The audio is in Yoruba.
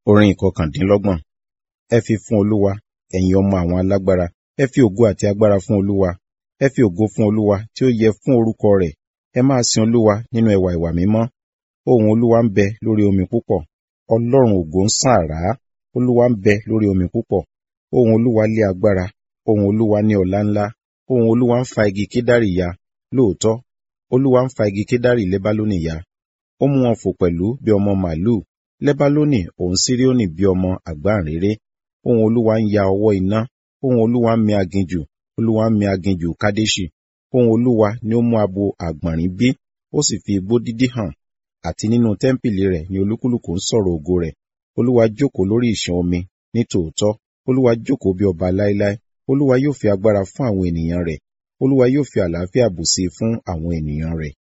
Orin ìkọkàndínlọ́gbọ̀n. Ẹ fi fún Olúwa, ẹ̀yin ọmọ àwọn alágbára. Ẹ fi ògo àti agbára fún Olúwa. Ẹ fi ògo fún Olúwa tí ó yẹ fún orúkọ rẹ̀. Ẹ máa sin Olúwa nínú ẹwà ìwà mímọ́. Ohùn Olúwa ń bẹ lórí omi púpọ̀. Ọlọ́run ògo ń sán àrá. Olúwa ń bẹ lórí omi púpọ̀. Ohùn Olúwa lé agbára. Ohùn Olúwa ní ọlá ńlá. Ohùn Olúwa ń fa igi kedari ya. Lóòótọ́, Olúwa ń fa igi kedari Lebaloni ya. Ó mú wọn fò pẹ̀lú bí ọmọ màlúù. Lebaloni òun Sirioni bí ọmọ àgbáǹréré. Ohùn Olúwa ń ya ọwọ́ iná. Ohùn Olúwa ń mi aginjù. Olúwa ń mi aginjù Kadeṣi. Ohùn Olúwa ni ó mú abo àgbọ̀nrín bí, ó sì fi igbó dídí hàn. Àti nínú tẹ́ḿpìlì rẹ̀ ni olúkúlùkù ń sọ̀rọ̀ ògo rẹ̀. Olúwa jókòó lórí ìṣàn omi ní tòótọ́. Olúwa jókòó bí ọba láéláé. Olúwa yóò fi agbára fún àwọn ènìyàn rẹ̀. Olúwa yóò fi àlàáfíà bùsí fún àwọn ènìyàn rẹ̀.